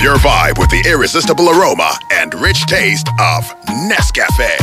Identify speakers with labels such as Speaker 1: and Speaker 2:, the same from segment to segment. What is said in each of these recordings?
Speaker 1: Your vibe with the irresistible aroma and rich taste of Nescafe.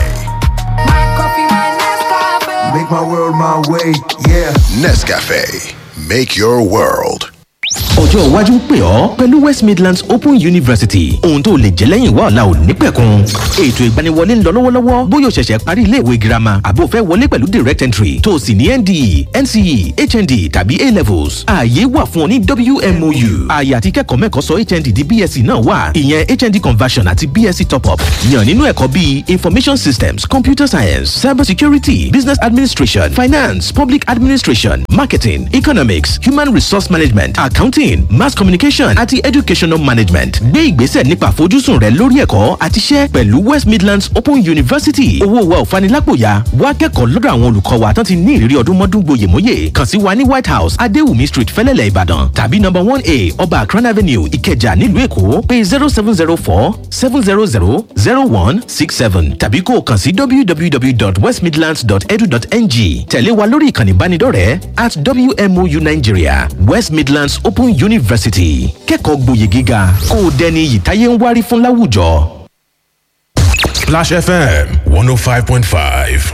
Speaker 2: Make my world my way, yeah.
Speaker 1: Nescafe. Make your world.
Speaker 3: ọjọ́ iwájú ń pè ọ́ pẹ̀lú west midlands open university ohun tó lè jẹ́ lẹ́yìn wá ọ̀la ò ní pẹ̀kun ètò ìgbaniwọlé ń lọ lọ́wọ́lọ́wọ́ bóyá o ṣẹ̀ṣẹ̀ parí iléèwé girama àbó fẹ́ wọlé pẹ̀lú direct entry tó o sì ní nde nce hnd tàbí a levels ààyè wà fún ọ ní wmou ààyè àti kẹ́kọ̀ọ́ mẹ́kọ̀ọ́ sọ hnd di bsc náà wà ìyẹn hnd conversion àti bsc top up yàn nínú ẹ̀kọ́ bíi information systems computer science cyber security business administration finance public administration marketing economics human resource management accounting mass communication àti educational management gbé ìgbésẹ̀ nípa àfojúsùn rẹ lórí ẹ̀kọ́ àti iṣẹ́ pẹ̀lú west midlands open university owó wa ò fanilápòyà wá kẹ́kọ̀ọ́ lọ́dọ̀ àwọn olùkọ́ wa tán ti ní ìrírí ọdún mọ́dún gboyèmóyè kàn sí wa ní white house adéwùmí street fẹ́lẹ́lẹ̀ ìbàdàn tàbí number one a ọba akran avenue ìkẹjà nílùú èkó pé zero seven zero four seven zero zero zero one six seven tàbí kó o kàn sí www.westmidlands.edu.ng tẹ̀lé wa lórí ìkànnì ìbánidọ́rẹ̀ẹ́ at wmou nigeria west midlands open university kẹ́kọ̀ọ́ gboyè gíga kó o dẹni iyì táyé ń wárí fún láwùjọ.
Speaker 4: Splash FM 105.5.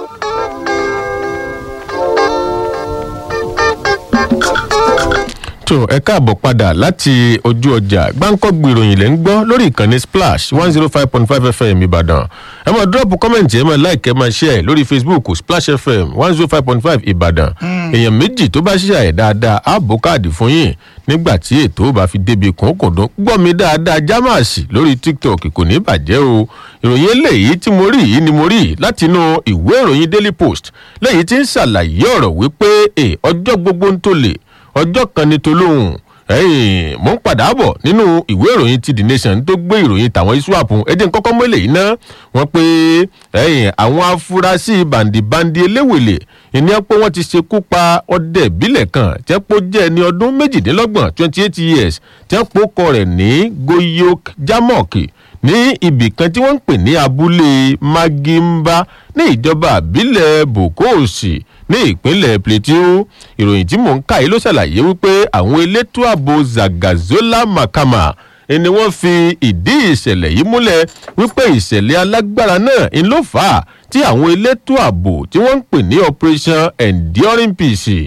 Speaker 5: tó ẹ káàbọ̀ padà láti ojú ọjà gbáǹkọ́gbì ìròyìn lẹ́ ń gbọ́ lórí ìkànnì splash one zero five point five fm ìbàdàn ẹ máa dúrọ́ọ̀pù kọ́mẹ̀ntì ẹ máa láìkẹ́ máa ṣẹ́ ẹ̀ lórí facebook splash fm one zero five point five ìbàdàn èèyàn méjì tó bá ṣiṣẹ́ ẹ̀ dáadáa á bó káàdì fún yín nígbà tí ètò bá fi débi kùnkùndún gbọ́ mi dáadáa jámàsì lórí tiktok kò ní bàjẹ́ o ìròyìn eléyìí tí mo rí yìí ni mo rí látinú ìwé ìròyìn daily post lẹ́yìn tí ń ṣàlàyé ọ̀rọ̀ wípé ọjọ́ gbogbo ń tó lè ọjọ́ kan ní tolóhùn ẹ̀yìn mò ń padà bọ̀ nínú ìwé ìròyìn ti the nation tó gbé ìròyìn tàwọn iswap ẹ̀jẹ̀ kọ́kọ́ mọ́lẹ̀ yìí náà wọ́n pé ẹ̀yìn àwọn afurasí bàǹdìbàǹdì eléwèlè ìní ẹ̀ pé wọ́n ti ṣekú pa ọdẹ ìbílẹ̀ kan tẹ́ pé ó jẹ́ ẹni ọdún méjìdínlọ́gbọ̀n twenty eight years tẹ́ pé ó kọ rẹ̀ ní goyok jamok ní ibì kan tí wọ́n ń pè ní abúlé magimba ní ìjọba àbílẹ̀ bokosi ní ìpínlẹ̀ plateau ìròyìn tí mò ń kà yìí ló ṣàlàyé wípé àwọn elétò ààbò zagazola makama ni wọ́n fi ìdí ìṣẹ̀lẹ̀ yìí múlẹ̀ wípé ìṣẹ̀lẹ̀ alágbára náà ń ló fà á tí àwọn elétò ààbò tí wọ́n ń pè ní operation enduring peace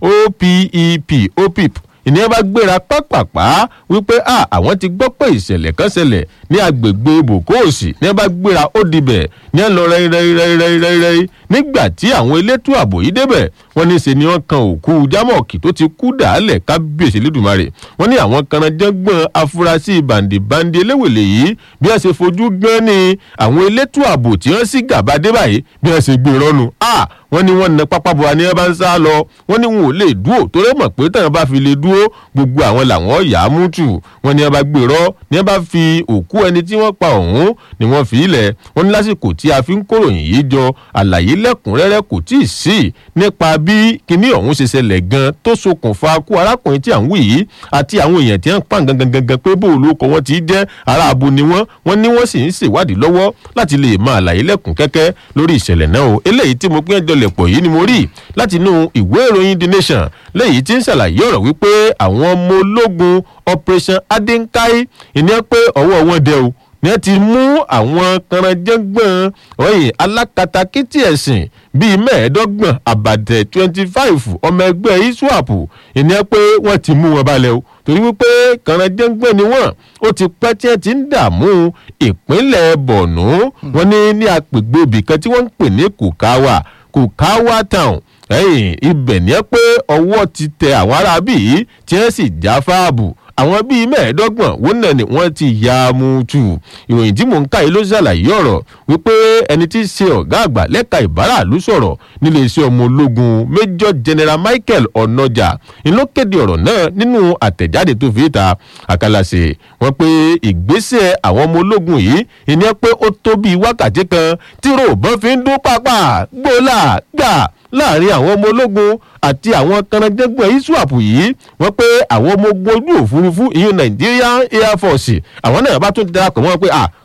Speaker 5: opep opip ìníyẹn bá gbéra pápápá wípé a àwọn ti gbọ́ pé ìṣẹ̀lẹ̀ kan ṣẹlẹ̀ ní agbègbè bòkóòsì ní ẹ bá gbéra ó dibẹ̀ ní ẹ lọ rẹ́rẹ́rẹ́rẹ́rẹ́rẹ́ nígbà tí àwọn elétò ààbò yìí débẹ̀ wọ́n ní í ṣe ni wọ́n kan òkú jámọ̀kì tó ti kú dàálẹ̀ kábíyèsí lẹ́dùnmarè wọ́n ní àwọn kanajẹ́gbọ̀n afurasí bàǹdìbàǹdì eléwèlé yìí bí wọ́n ṣe fojú gan ni àwọn elétò ààbò tí wọ́n sì gàba dé báyìí bí wọ́n ṣe gbé rọ́nu a wọ́n ní wọ́n na pápá bọ̀ ní ẹ bá ń sá lọ wọ́n ní wọn ò lè dúró torí mọ̀ pé tẹ̀yàn bá fi lè dúró gbogbo àwọn làwọn yà á mú tù wọ́n ní ẹ bá gbèrọ ní ẹ bá fi òkú ẹni tí wọ́n pa ọ̀hún ni wọ́n fi ilẹ̀ wọ́n ní lásìkò tí a fi ń kóròyìn yìí jọ àlàyé lẹ́kùnrẹ́rẹ́ kò tí ì sí nípa bí kinní ọ̀hún ṣe ṣẹlẹ̀ gan tó ṣokùnfà kú arákùnrin tí à ń wí yìí àti àwọn èèyàn tí wọ́n pa gangan gangan pé bó olóko wọn ti jẹ́ ará abo ni wọ́n wọ́n ní wọ́n sì ń ṣèwádìí lọ́wọ́ láti lè máa àlàyé lẹ́kùn kẹ́kẹ́ lórí ìṣẹ̀lẹ̀ náà o eléyìí tí mo pín ẹjọ́ lẹ̀pọ̀ yìí ni mo rí láti inú ìwé ìròyìn the nation lẹ́yìn tí ń ṣàlàyé ọ̀rọ̀ wípé àwọn ọmọ ológun operation adinkai ìní ẹ pé ọwọ́ wọn dẹ o ní ẹ ti mú àwọn kanranjẹ́gbọ̀n ọ̀yìn alákatakítí ẹ̀sìn bíi mẹ́ẹ̀ẹ́dọ́gbọ̀n àbàtẹ̀ twenty five ọmọ ẹgbẹ́ iswap ìní ẹ pé wọ́n ti mú wọn balẹ̀ o torí wípé kanranjẹ́gbọ̀n ni wọ́n ó ti pẹ́ tí ẹ ti ń dààmú ìpínlẹ̀ bọ̀nú wọn ní ní agbègbè ibìkan tí wọ́n ń pè ní kùkáwà kùkáwà town ẹyìn ibẹ̀ ní ẹ pé ọwọ́ ti tẹ àwọn aráabí yìí tí wọ́n sì já fáàbù àwọn bíi mẹ́ẹ̀ẹ́dọ́gbọ̀n wọn náà ni wọ́n ti ya mutu ìròyìn tí mò ń ká yìí ló ṣàlàyé ọ̀rọ̀ wípé ẹni tí í ṣe ọ̀gá àgbà lẹ́ka ìbáraàlú sọ̀rọ̀ nílé iṣẹ́ ọmọ ológun major general michael ọ̀nàjà ló kéde ọ̀rọ̀ náà nínú àtẹ̀jáde tó fi ta àkàlàṣe wọn pé ìgbésẹ̀ àwọn ọmọ ológun yìí ìní ẹ pé ó tó bíi wákàtí kan tí ròbọ́n fi ń dún pápá gbólà gbà láàrin àwọn ọmọ ológun àti àwọn kanajẹ́gbọ̀n iswap yìí wọ́n pé àwọn ọmọ ogun ojú òfurufú ìyún nigerian air force àwọn náà bá tún darapọ̀ mọ́ pé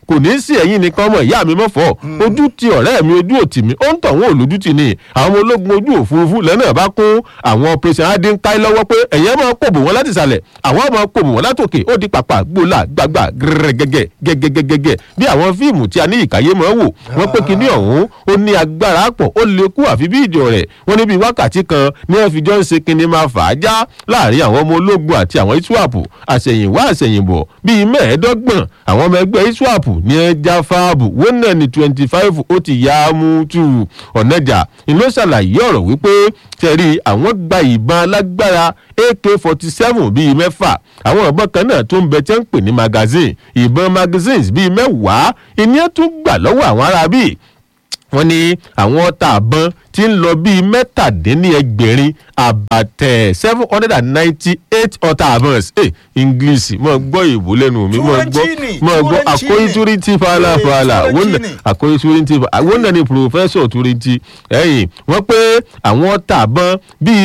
Speaker 5: kò ní sí ẹ̀yìn nìkan ọmọ ìyá mi mọ́fọ́ ojú ti ọ̀rẹ́ mi ojú òtì mi ó ń tọ̀ wọ́n olójú ti ni àwọn ológun ojú òfurufú lẹ́nà bá kún àwọn operation adínkáì lọ́wọ́ pé ẹ̀yẹ́ máa kó bò wọ́n láti ìsàlẹ̀ àwọn máa kó bò wọ́n látòkè ó di pàpà gbólà gbàgbà gẹ́gẹ́gẹ́ gẹ́gẹ́gẹ́gẹ́ bí àwọn fíìmù tí a ní ìkàyé máa wò wọ́n pé kinní ọ̀hún ó ní agbára pọ̀ ó lè kú àfi bí ìjọ rẹ̀ wọ́n ní bí wákàtí kan ní wọ́n fi jọ ń ṣe kinní máa fà á já láàrin àwọn ọmọ ológun àti àwọn iswap àṣẹ̀yìnwá àṣẹ̀yìnbọ̀ bíi mẹ́ẹ̀ẹ́dọ́gbọ̀n àwọn ọmọ ẹgbẹ́ iswap ní ẹja fáàbù wọ́n náà ní twenty five ó ti yá á mú tù ọ̀nàjà ìlú ṣàlàyé ọ̀rọ̀ wípé tẹ̀rí àwọn gba ìbọn alágbára ak forty seven bíi mẹ́fà àwọn ìbọn kan náà tó ń bẹ tí wọ́n ń pè ní magazine ìbọn magazines bíi mẹ́wàá ìní tún gbà lọ́wọ́ àwọn aráabí wọ́n ní àwọn ọta àbọn tí ń lọ bíi mẹ́tàdínlẹ́gbẹ̀rin àbàtẹ̀ seven hundred and ninety eight ọta àbọn ẹ̀ english mọ̀ gbọ́ ìbò lẹ́nu mi mọ̀ gbọ́ mọ̀ gbọ́ àkóyí túrìntì fàlàfàlà àkóyí túrìntì àwọn náà ni professor túrìntì ẹ̀yìn wọ́n pé àwọn ọta àbọn bíi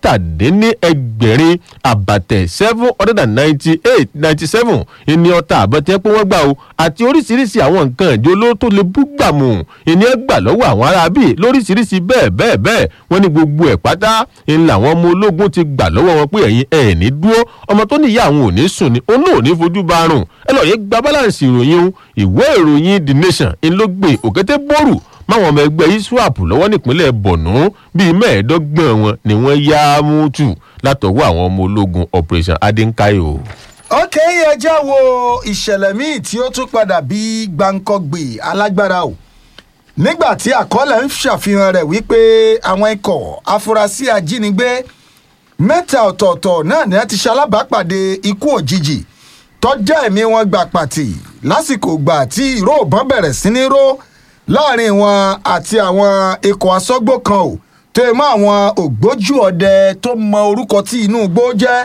Speaker 5: mẹ́tàdínlẹ́gbẹ̀rin àbàtẹ̀ seven hundred and ninety eight ninety seven ìní ọta àbọn tẹ́ pé wọ́n gbà o àti oríṣiríṣi àwọn nǹkan ìjọ olóró tó lè bú gbàmù ìní ẹ̀ gbà lọ́wọ́ àwọn aráabí lóríṣiríṣi bẹ́ẹ̀ bẹ́ẹ̀ bẹ́ẹ̀ wọ́n ní gbogbo ẹ̀ pátá ń làwọn ọmọ ológun ti gbà lọ́wọ́ wọn pé ẹ̀yin ẹ̀ ní dúró ọmọ tó níyà àwọn ò ní sùn ni òun náà ò ní fojú bá rùn ẹ lọ́ọ́ yẹ gba balance ìròyìn o ìwé ìròyìn the nation ń ló gbé òkété bóòrù máwọn ọmọ ẹgbẹ́ iswap lọ́wọ́ nípínlẹ̀ borno bíi mẹ́ẹ̀ẹ́dọ́gbọ̀n wọn ni wọ́n yá mútù látọwọ́ àwọn ọmọ ológun operation adinkayo.
Speaker 6: ok ẹ jẹ́ wo ìṣẹ̀lẹ̀ míì tí ó tún padà bí gbàǹkọ́gbè alágbára o nígbà tí àkọọ́lẹ̀ ń ṣàfihàn rẹ̀ wípé àwọn ikọ̀ afurasí ajínigbé mẹ́ta ọ̀tọ̀ọ̀tọ̀ náà ni wọ́n ti ṣalábàápàdé ikú òjijì tọ́jà ẹ̀mí wọn gbà pàtì lásìkò gbà tí ìró òbọ̀n bẹ̀rẹ̀ sí ní ró láàrin wọn àti àwọn ikọ̀ asọ́gbó kan ò tó yẹ mọ́ àwọn ògbójú ọdẹ tó mọ orúkọ tí inú igbó jẹ́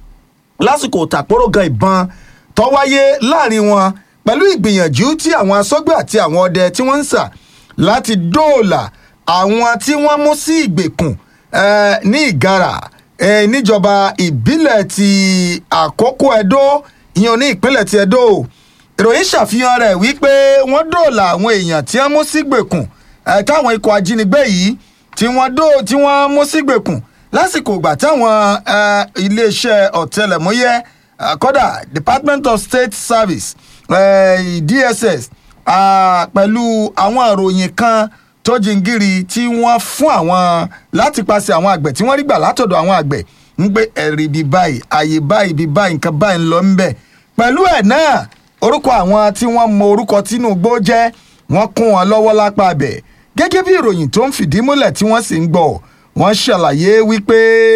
Speaker 6: lásìkò tàpórò gan ìbọn tó wáyé láàrin wọn pẹ̀lú ìgbìyànjú tí àwọn asọ́gbó àti àwọn ọdẹ tí wọ́n ń sà láti dóòlà àwọn tí wọ́n mú sí ìgbèkùn eh, ní ìgara eh, níjọba ìbílẹ̀ ti àkókò ẹ̀dó ìyẹn ní ìpínlẹ̀ ti ẹ̀dó ìròyìn ṣàfihàn rẹ̀ wípé wọ́n dóòlà àwọn èèyàn tí wọ́n mú sí ìgbèkùn eh, táwọn ikọ̀ ajínigbé yìí tí wọ́n dó tí wọ́n mú sí ìgbèkùn lásìkò ìgbà táwọn eh, iléeṣẹ́ ọ̀tẹlẹ̀múyẹ́ eh, kódà department of state service eh, dss ah, pẹ̀lú àwọn ìròyìn kan tó jingiri tí wọ́n fún àwọn láti paṣẹ àwọn àgbẹ̀ tí wọ́n rí gbà látọ̀dọ̀ àwọn àgbẹ̀ ń gbé ẹ̀rí bíi báyìí àyè báyìí bíi báyìí nǹkan báyìí ń lọ ń bẹ̀. pẹ̀lú ẹ̀ náà orúkọ àwọn tí wọ́n mọ orúkọ tinubu jẹ́ wọ́n kún wọn lọ́wọ́ lápá abẹ̀ gẹ́gẹ́ bí ìròyìn tó ń fìdí múlẹ̀ tí wọ́n sì ń gbọ́ wọ́n ṣàlàyé wípé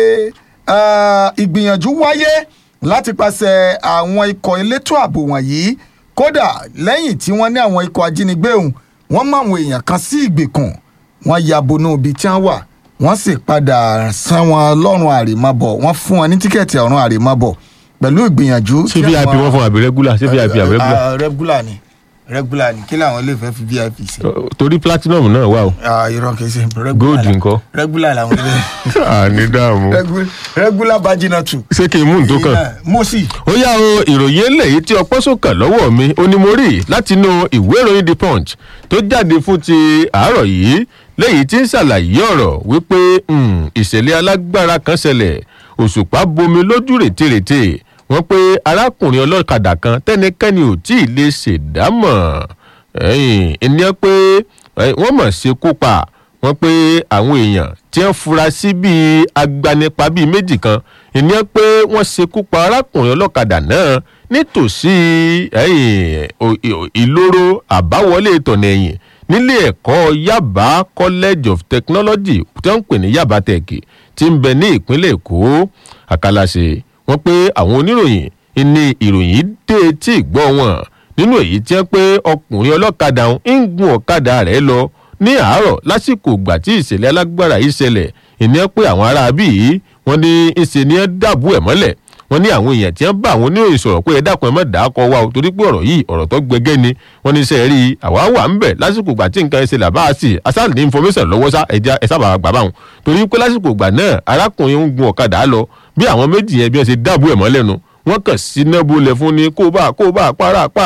Speaker 6: ah, ìgbìyànjú wáyé láti paṣẹ àwọn ikọ̀ elétò ààbò wọ̀nyí kódà lẹ́yìn tí wọ́n ní àwọn ikọ̀ ajínigbé òun wọ́n mọ àwọn èèyàn kan sí ìgbèkùn wọ́n ya bonú ibi tí wọ́n wà wọ́n sì padà san wọn lọ́rùn àrèmábọ̀ wọ́n fún wọn ní tíkẹ́ẹ̀tì ọ̀run àrèmábọ̀ pẹ̀lú ìgbìyànjú.
Speaker 5: ṣé vip wọn fún àbí regular ṣé vip àbí regular.
Speaker 6: regular ni regular ni kí làwọn ilé ìfẹ́ fi vip sí.
Speaker 5: torí platinum náà wà o
Speaker 6: Ah, irọ́ kìí ṣe regular
Speaker 5: gold
Speaker 6: la-
Speaker 5: ńkọ́.
Speaker 6: regular làwọn ilé
Speaker 5: àní dààmú.
Speaker 6: Regu- regular bajina two.
Speaker 5: ṣé kí n mú nǹkan kan.
Speaker 6: mo sì.
Speaker 5: ó yá o ìròyìn eléyìí tí ọpọ́ sọ̀kàn lọ́wọ́ mi ó ní mo rí látinú ìwé ìròyìn the punch tó jáde fún ti àárọ̀ yìí léyìí tí ń ṣàlàyé ọ̀rọ̀ wípé mm, ìṣẹ̀lẹ̀ alágbára kan ṣẹlẹ̀ òṣùpá bomi lójú rètérètè wọ́n pé arákùnrin ọlọ́kadà kan tẹ́nikẹ́ni ò tí ì lè ṣèdámọ̀ ẹ̀yìn ènìyàn pé eh, wọ́n mọ̀ ṣekú pa wọ́n pé àwọn èèyàn tí wọ́n fura sí bíi agbanipa bíi méjì kan ìníyàn pé wọ́n ṣekú pa arákùnrin ọlọ́kadà náà nítòsí ẹ̀yìn ò- ì- ìloro àbáwọlé tọ̀nà ẹ̀yìn nílé ẹ̀kọ́ yaba college of technology tí wọ́n ń pè ní yaba tech tí ń bẹ ní ìpínlẹ̀ èkó àkàlàṣe wọ́n pé àwọn oníròyìn ní ìròyìn dé tí ìgbọ́ wọn nínú èyí tí wọ́n pé ọkùnrin ọlọ́kadà ń gun ọ̀kadà rẹ̀ lọ ní àárọ̀ lásìkò ìgbà tí ìṣẹ̀lẹ̀ alágbára yìí ṣẹlẹ̀ ìní pé àwọn aráabí yìí wọ́n ní ìṣe ni ẹ dàbú ẹ̀ mọ́lẹ̀ wọ́n ní àwọn èèyàn tí wọ́n bá àwọn oníròyìn sọ̀rọ̀ pé ẹ dákun ẹ má dà á kọ wa o torí pé ọ̀rọ̀ yìí ọ̀rọ̀ tó gbẹgẹ́ ni wọ́n ní iṣẹ́ rí i àwa wà ń bẹ̀ lásìkò ìgbà tí nǹkan ẹsẹ̀ làbá sí i asáàlì ní information lọ́wọ́ sá ẹja ẹ sábà gbà báwọn torí pé lásìkò ìgbà náà arákùnrin ń gun ọ̀kadà lọ bí àwọn méjì yẹn bí wọ́n ṣe dàbú ẹ̀ mọ́lẹ̀ nu wọ́n kàn sí nábó lẹ̀ fún ni kó bá kó bá para pa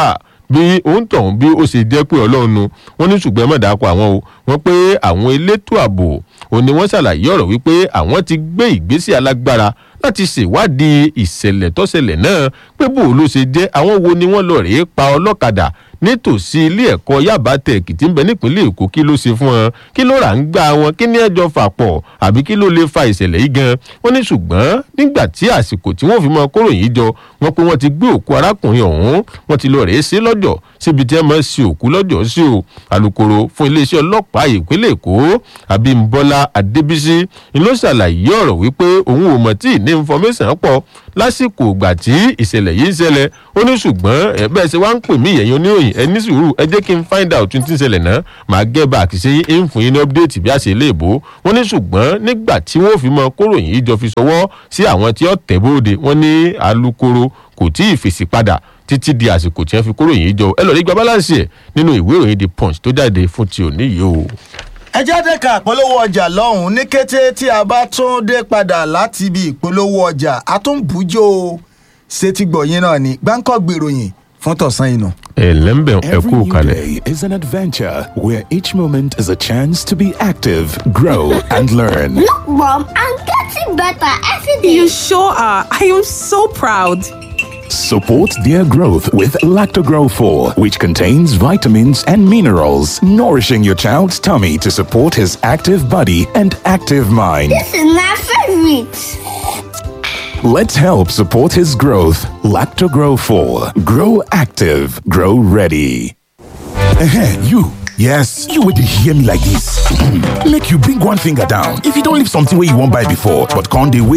Speaker 5: bí òun tọ̀hún bí ó ṣe jẹ́ pé ọlọ́run nu wọ́n ní ṣùgbọ́n ẹ má dàpọ̀ àwọn o wọ́n pé àwọn elétò ààbò òun ni wọ́n ṣàlàyé ọ̀rọ̀ wípé àwọn ti gbé ìgbésẹ̀ alágbára láti ṣèwádìí ìṣẹ̀lẹ̀ tọ́ṣẹlẹ̀ náà pé bó ló ṣe jẹ́ àwọn wo ni wọ́n lọ rèé pa ọlọ́kadà nítòsí ilé ẹ̀kọ́ yaba tech tí ń bẹ nípínlẹ̀ èkó kí ló ṣe fún wọn kí ló rà ń gbà wọn kí ní ẹjọ́ fà pọ̀ àbí kí ló lè fa ìṣẹ̀lẹ̀ yìí gan wọ́n ní ṣùgbọ́n nígbà tí àsìkò tí wọ́n fi mọ kóró yìí jọ wọ́n pé wọ́n ti gbé òkú arákùnrin ọ̀hún wọ́n ti lọ rèé sí lọ́jọ́ síbi tí wọ́n máa ń sin òkú lọ́jọ́ sí o alūkkóró fún iléeṣẹ́ ọlọ́pàá ìpínlẹ̀ èkó abímbọ́lá adébísí ni ló ṣàlàyé ọ̀rọ̀ wípé òun ò mọ̀ tí ní information pọ̀ lásìkò ìgbà tí ìṣẹ̀lẹ̀ yìí ń ṣẹlẹ̀ ó ní ṣùgbọ́n ẹ bẹ́ẹ̀ ṣe wá ń pè mí ìyẹn oníròyìn ẹ ní sùúrù ẹ jẹ́ kí n find out tí ń ṣẹlẹ̀ náà màá gẹ́ bá àkìṣe yín ń fún yín ní update bí a ṣe lè bò wọ́n ní ṣùgbọ́n nígbà tí wọ́n fi mọ kóròyìn yìí jọ fi ṣọwọ́ sí àwọn tí ó tẹ̀ bóde wọ́n ní alūkkóró kò tí ì fèsì padà títí di àsìkò tí wọ́n fi kóròyìn yìí jọ ẹ lọ́ọ́ rí gba balance ẹ̀ nínú ìwé ìròyìn the punch tó jáde fún ti òní yìí o.
Speaker 6: ẹ jáde ka ìpolówó ọjà lọ́hùn-ún ní kété tí a bá tún dé padà láti ibi ìpolówó ọjà a tún bùjọ ṣètìgbọ̀yìn náà ní gbáǹkọ́ gbèròyìn fún tọ̀sán inú.
Speaker 5: ẹ lẹ́ńbẹ̀ ẹ
Speaker 7: Every
Speaker 5: kú
Speaker 7: new
Speaker 5: kalẹ̀.
Speaker 7: day is an adventure where each moment is a chance to be active, grow, and learn.
Speaker 8: Look, Mom, I'm getting better every day.
Speaker 9: You sure are. I am so proud.
Speaker 7: Support their growth with Lactogrow 4, which contains vitamins and minerals, nourishing your child's tummy to support his active body and active mind.
Speaker 8: this is my favorite.
Speaker 7: Let's help support his growth. Lactogrow 4. Grow active, grow ready.
Speaker 10: Ehen, you. Yes, you would hear me like this. Make you bring one finger down. If you don't leave something where you won't buy before, but can't they wait